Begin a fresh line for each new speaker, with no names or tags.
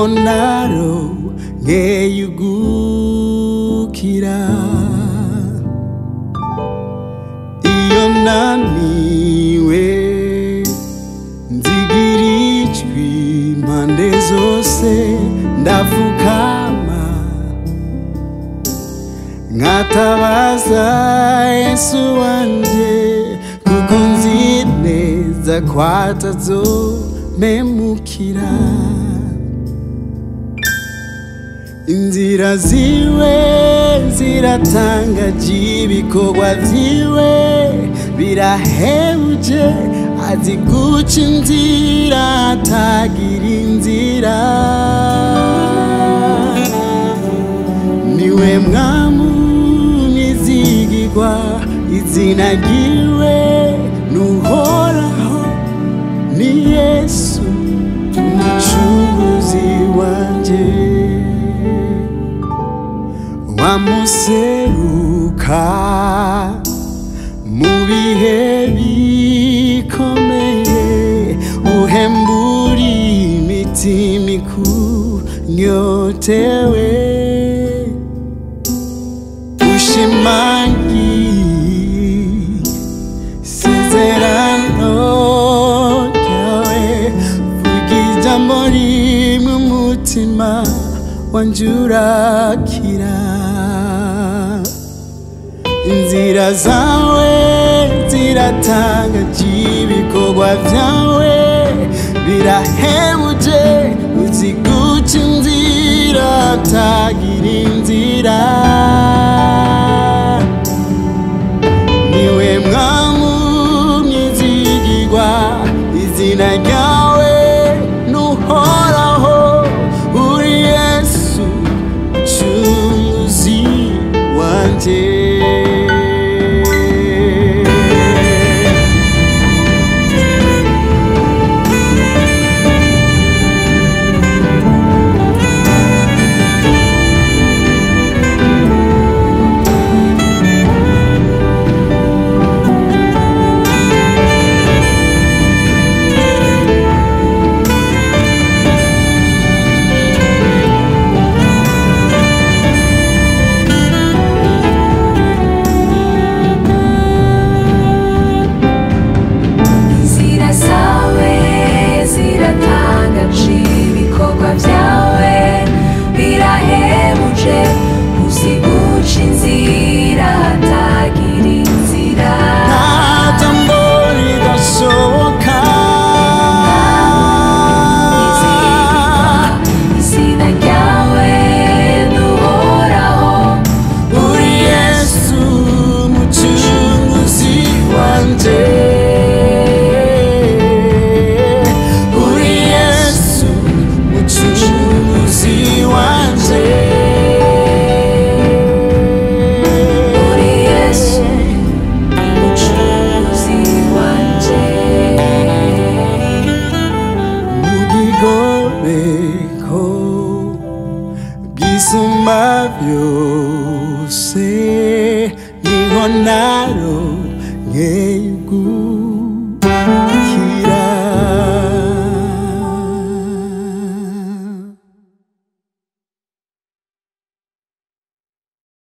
naronkeyugukira iyo naniwe nzigira ijwi impande zose ndapfukama nkatabaza yesu wanje kuko nzi neza ko atazomemukira inzira ziwe ziratangaje ibikorwa vyiwe birahebuje azi guca inzira atagira inzira niwe mwamu nizigirwa izina ryiwe nuhoraho ni yesu umucunguzi wanje wamuseruka mu bihe bikomeye uhembura imitima ikunyotewe ushimangi isezerano ryawe vuga ijambo rimwe umutima wanje urakira inzira zawe ziratangaje ibikorwa vyawe birahebuje uzi guca inzira atagira inzira niwe mwamu mwizigirwa izina ryawe nuhoraho uri yesu cunguzi wanje
inzira zawe ziratangaje ibikorwa byawe birahebuje uzi guca inzira hatagira inzira
nta jambo ridashoboka
izina ryawe nuhoraho
uri yesu mucunguzi wanje uri yesu mucunguzi wanje
uri yesu umucunguzi wanje
mugigobeko bwisumba byose niho naro nkeyugu